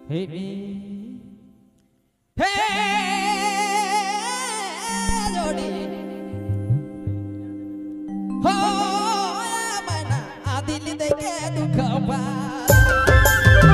હે હે જોડી હો મના આ દિલ દે કે દુખ પા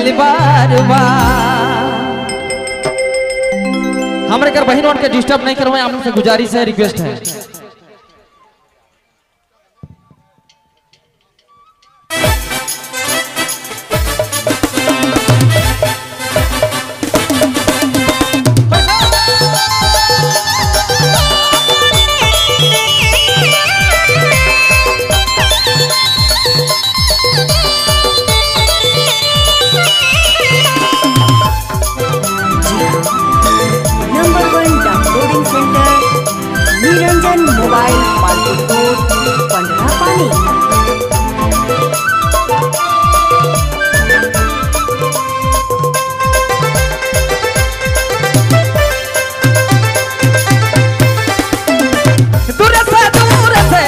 दिल बार बार हमारे घर बहनों के डिस्टर्ब नहीं करवाए आप लोग से गुजारिश है रिक्वेस्ट है number one downloading centre Niranjan mobile market road Pandra पानी दूर से दूर से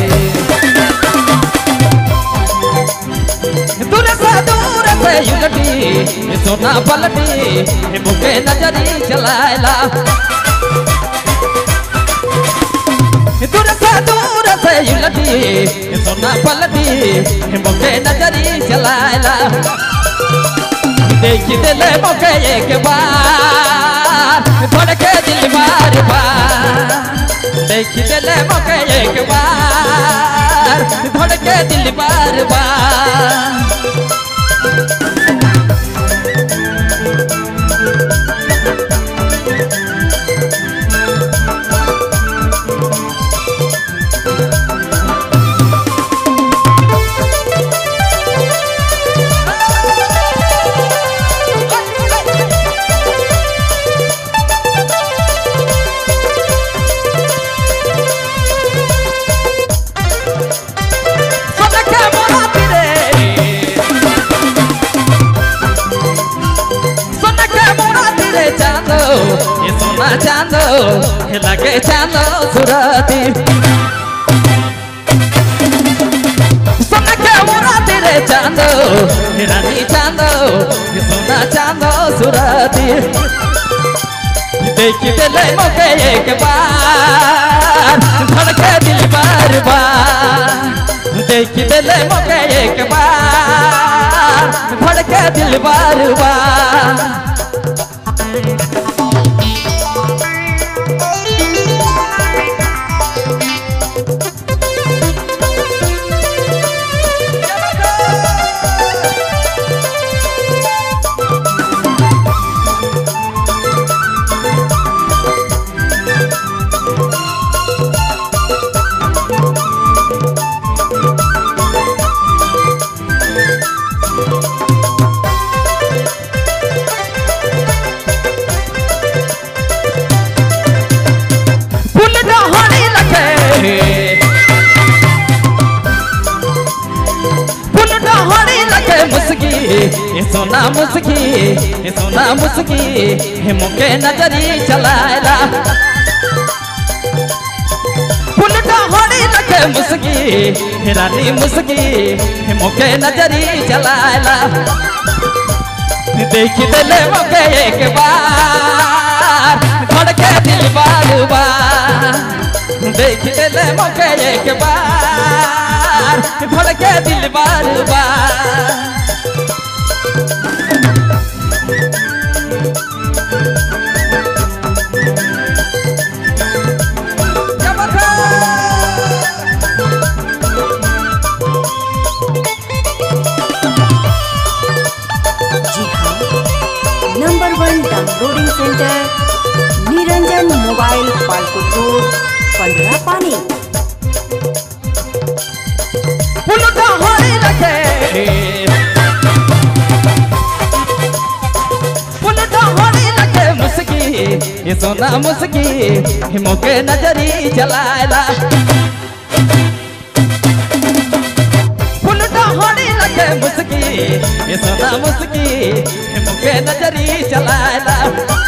दूर से दूर से युलटी सोना पलटी मुके नजरी चलाएला दूर से दूर से युलटी सोना पलटी मुके नजरी चलाएला देख दिले मुके एक बार धड़के दिल बार बार देख दिले मुके एक बार धड़के दिल बार बार सनके मोराती रे सनके मोराती रे चांदो ये सोना चांदो ये लगे चांदो सुरती सनके मोराती रे चांदो ये रानी चांदो ये सोना चांदो सुरती देख दिले मोके एक बार धड़के दिल बार बार देख दिले मोके एक बार धड़के दिल बार बार फूल डहरी लगे फूल डहरी लगे मुस्की ये सोना मुस्की ये सोना मुस्की हे मुके नजरी चलाएला फूल डहरी लगे मुस्की हे रानी मुस्की हे मुके नजरी चलाएला देख दिले मुके एक बार धड़के दिल बार बार देख दिले मुके एक बार धड़के दिल बार बार क्या बात है? जी हाँ number one downloading centre Niranjan mobile market road Pandra पानी फूलटा हरी लगे फूलटा हरी लगे मुस्की ये सोना मुस्की हिमो के नजरी जलाएला फूलटा हरी लगे मुस्की ये सोना मुस्की हिमो के नजरी जलाएला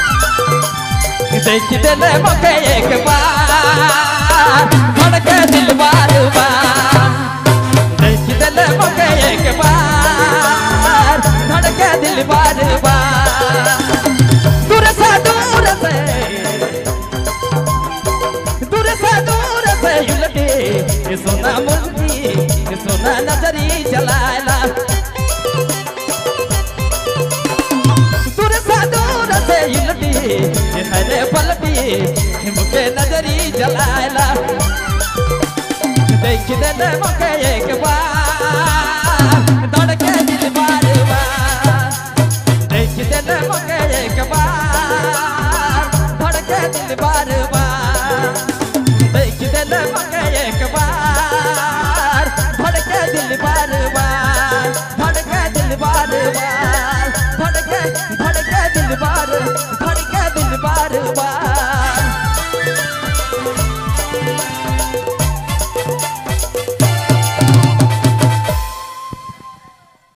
देख दिले मोके एक बार धड़के दिल बार बार देख दिले मोके एक बार धड़के दिल बार बार दूर से दूर से दूर से दूर से युलटे ये सोना मुस्की ये सोना नजरी चलाएला पलटी मुके नजरी जलाला देख दे मुके एक बार धड़के दिल बार बार देख दे मुके एक बार धड़के दिल बार बार देख दे मुके एक बार धड़के दिल बार बार धड़के दिल बार बार